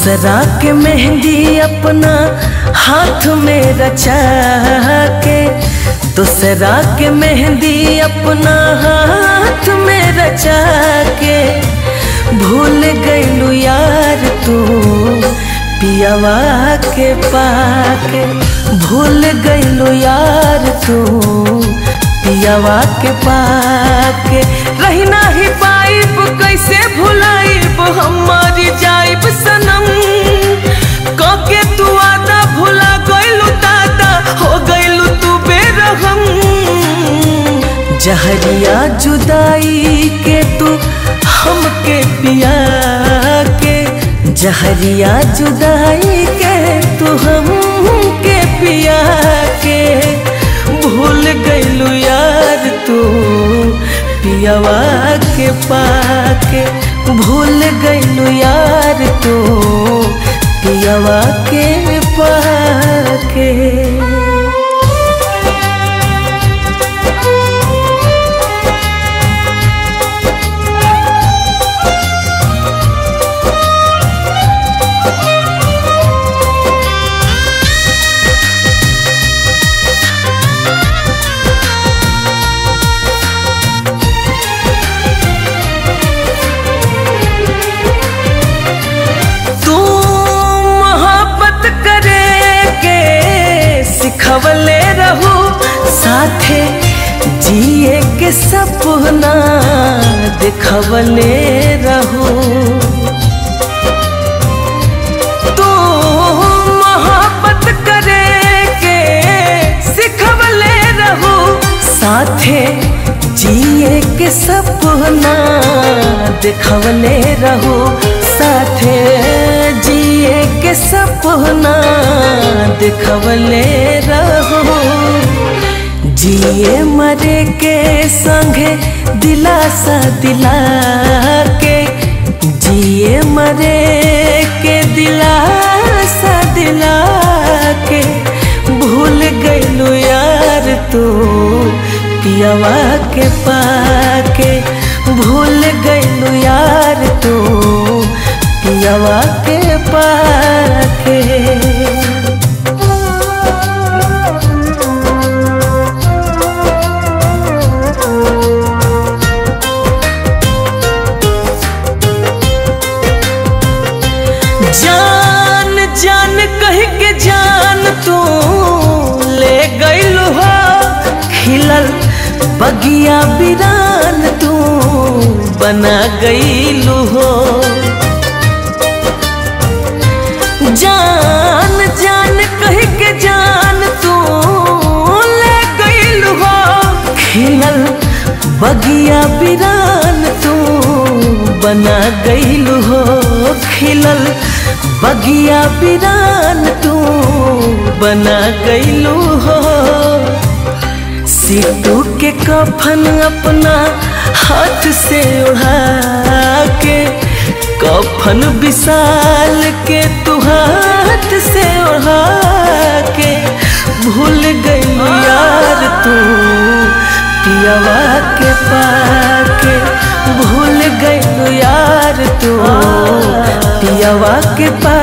दूसरा के मेहंदी अपना हाथ में रचा के दूसरा के मेहंदी अपना हाथ में रचा के भूल गईलू यार तू पियावा के पाके भूल गईलू यार तू पियावा के पाके रही नाही पाइब कैसे भुलाइब हमारी जाइब सनम कके तू आदा भुला गईलू दादा हो गईलू तू बेरहम जहरिया जुदाई के तू हमके पिया के जहरिया जुदाई के तू हमके पिया के भूल गईलू यार तू पियावा के पाके भूल गईलू यार तू पियावा के पाके तू मोहब्बत करे के सिखवले रहू साथे जिए के सपना दिखवले रहू तू मोहब्बत करे के सिखवले रहू साथे जिए के सपना दिखवले रहू साथे जिए के सपना दिखवले रहू जिए मरे के संगे दिलासा दिला के जिए मरे के दिलासा दिला के भूल गईलू यार तू पियावा के पाके भूल गईलू यार तू पियावा के पाके जान जान कह के जान तू ले गईल हो खिलल बगिया बिरान तू बना गईल हो जान जान कह के जान तू ले गईल हो खिलल बगिया बिरान तू बना गईल हो खिलल बगिया बिरान तू बना गईलू हो सीटू के कफन अपना हाथ से उड़ा के कफन विशाल के तू हाथ से उड़ा के भूल गई यार तू पियावा के पाके भूल गई यार तू पियावा के पा